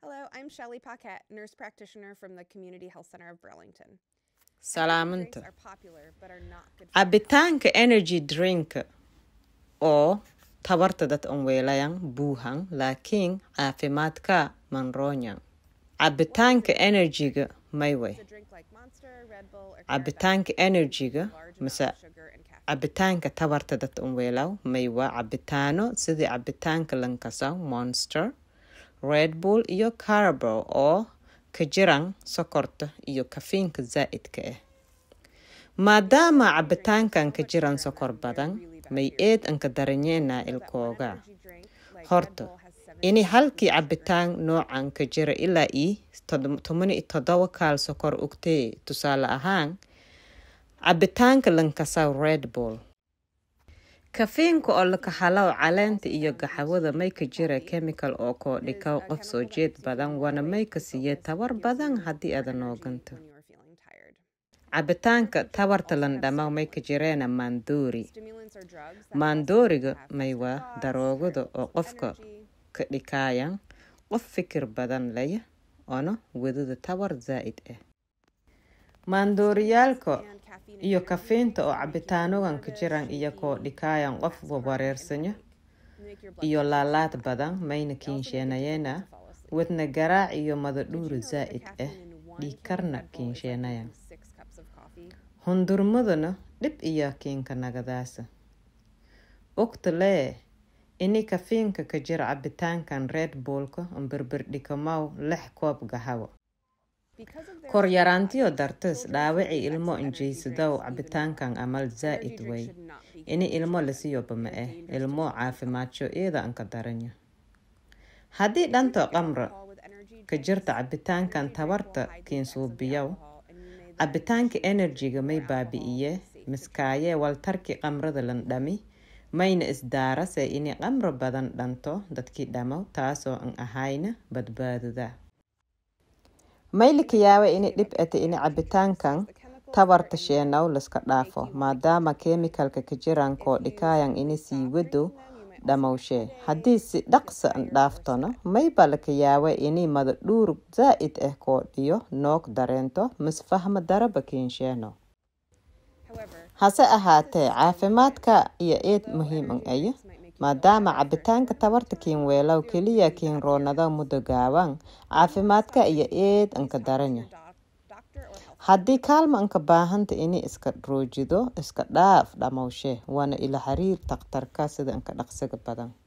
Hello, I'm Shelly Paquette, nurse practitioner from the Community Health Center of Burlington. Drinks salaaminta are popular but are not good for cabitaanka energy drink oo tabarta dad an weelayan buuhan laakiin caafimaadka manroonyan cabitaanka enerjiga mayway a drink like Monster, Red Bull, or cabitaanka enerjiga large mise amount of sugar and caffeine. cabitaanka tabarta dad an weelaw maywa cabitaano sidii cabitaanka lankasaw monster red bull iyo carabo oo ka jiran sokorta iyo kafiinka zaa'idka ah maadaama cabitaankan ka jiran sokor badan may eed anka daranyeena ilkooga Energy drink like horta Red Bull has seven ini halkii cabitaan noocan ka jira ilaa ii tod- toban iyo toddoba kaal sokor ugtee tusaale ahaan cabitaanka lankasaw red bull kafiinka oo laka halaw caleenta iyo gaxawada may ka jira chemical oo koo dhikaw qof soo jeed badan wana may ka siiye tabar badan haddii aada nooganto when you are feeling tired. cabitaanka tabarta landhamaw may ka jireena maandoori Stimulants are drugs that maandooriga have may faster waa thoughts, daroogada oo bursts of qofka energy, ka dhikaayan qof fikir badan laya oona wadada tabar zaa'id ah maandooriyaalka and caffeine iyo and kafiinta oo energy can make you cabitaanogan ka nervous, jiran iyo koo shaky, dhikaayan qof fast heart, wareersanya and make your blood iyo pressure laalaad spike. badan mayna They also make it kiinsheenayeena difficult to fall asleep. wadna garaac iyo Did you madadhuuri know that the zaa'id ah caffeine in one dhiig can of karna Red Bull is like kiinsheenayan drinking six cups of coffee? hundurmadana dhib iyo kiinka nagadaasa ogta lee ini kafiinka ka jira cabitaankan red bullka amberberdhikamaw lix koob gahawo Because of their kor high yaraantiyo calories, dartis children dhaawaci should ilmo access energy injaysadow drinks even cabitaankan more. amal Energy zaa'id drinks way should not be ini given to ilmo children. lasiyoba ma They're eh dangerous to ilmo children's health. caafimaadjo iyada anka daranya haddii dhanta qamra Alcohol with energy ka drinks, jirta cabitaankan energy drink will tabarta hide the effects of the kiinsuubiyow alcohol and you may then cabitaanka choose to enerjiga may drink more alcohol baabi'iye than is safe to miskaayee waltarki qamrada lan dhami mayna isdaarase ini qamro badan dhanto dadkii dhamaw taasoo an ahayna badbaadada maylika yaawa ini dhib ete ini cabitaankan The chemicals tabarta that are in sheenaw laska dhaafo maadaama keemikalka ka jiran koo dhikaayan ini sii wado them, you might dhamowshee haddii si dhaqsa an dhaaftona mayba laka yaawa ini mada dhuur zaa'id ah koo dhiyo noog dareento misfahma daraba kiinsheeno However, hase ahaatee caafimaadka iyo eed muhiim an ayo might make you maadaama cabitaanka tabarta kiin weelaw keliya kiin roonada muddo gaaban caafimaadka iyo eed anka daranya doc- doctor or health haddii kaalma anka baahanta ini iska roojido iska dhaaf dhamowshee waana ila xiriir takhtarka sida anka dhaqsiga badan